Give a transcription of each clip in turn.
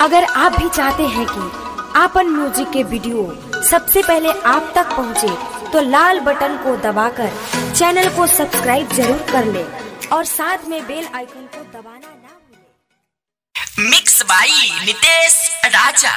अगर आप भी चाहते हैं कि आपन म्यूजिक के वीडियो सबसे पहले आप तक पहुंचे, तो लाल बटन को दबाकर चैनल को सब्सक्राइब जरूर कर ले और साथ में बेल आइकन को दबाना ना भूलें। मिक्स बाई नितेश राजा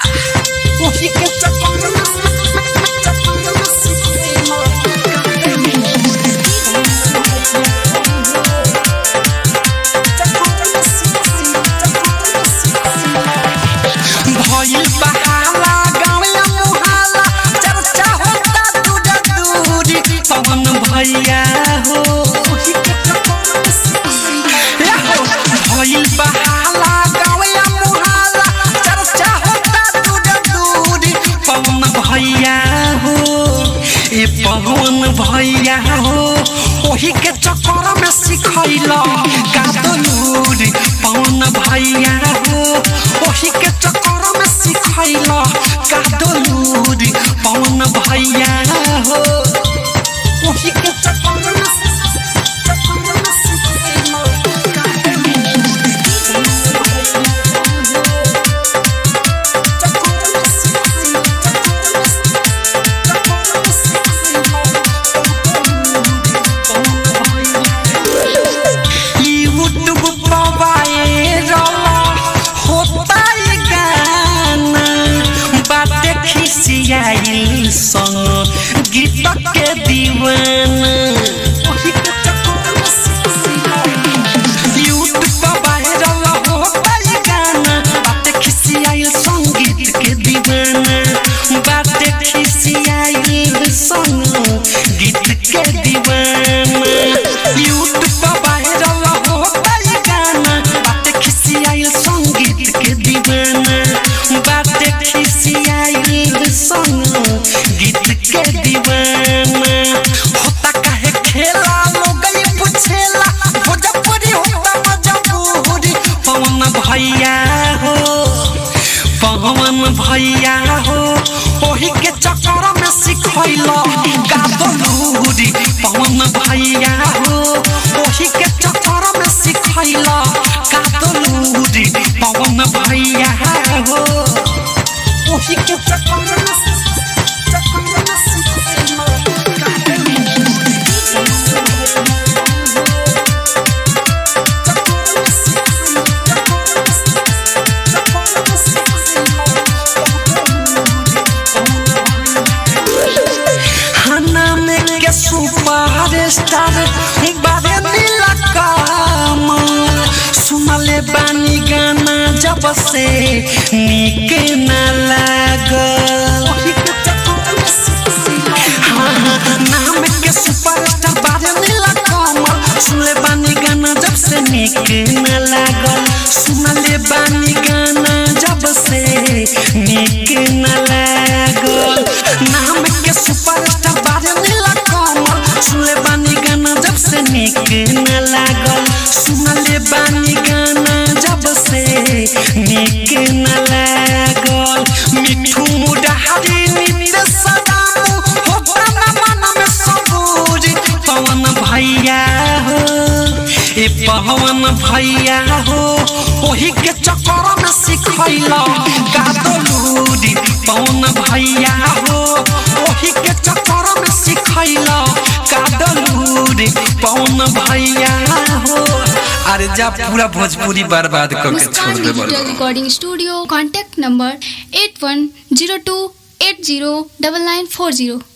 भइल बहाला गाँवया मुहाला चर्चा होता दूर दूरी पवन भैया हो ए हो, भइल बहाला गाँवया मुहाला चर्चा होता दूर दूरी पवन भैया हो ए पवन भैया हो ओही के चक्कर में सिखैल गादलूरी पवन भैया हो ओही के चक्कर में सिखैल गादलूरी पवन भैया हो ओही के चक्कर में चक्कर में सिखैल यूट्यूब मोबाइल होता है गाना बातें खिसियाई संग गीत के दीवाना यूट्यूब वायरल होता है गाना बातें खिसियाई संगीत के दीवाना बातें खिसियाई संग गीत के दीवाना यूट्यूब वायरल होता है गाना बातें खिसियाई संगीत के दीवाना बातें खिसियाई संग गीत के दीवाना होता काहे खेला लोग ये पूछेला भोजपुरी होता मजबूरी पवन भैया हो पवन भैया हो ओही के चक्कर में सिखैल गादलूरी पवन भैया हो ओही के चक्कर में सिखैल गादलूरी पवन भैया हो ओही के चक्कर में चक्कर में सिखैल खाना में के सुपर स्टार बारे नीला काम सुनले बानी गाना जब से निक न लागल हाँ, हाँ, नाम के सुपर स्टार बारे नीला काम सुनले बानी गाना जब से निक न लागल सुनले बानी गाना जब से निक न लागल नाम के सुपरस्टार बारे नीला कमल सुनले बानी गाना जब से निक न लागल सुनले बानी गाना जब से निक न लागल मिठू मुडहारी नित्य सदाऊ होता न मन में सबूरी पवन भैया हो ए पवन भैया हो ओही के चक्कर में सिखैल गादलूरी पवन भैया हो ओही के चक्कर में सिखैल गादलूरी पवन भैया हो अरे जा पूरा भोजपुरी बर्बाद करके छोड़ मुस्कान दे digital recording studio contact number eight one zero two eight zero double nine four zero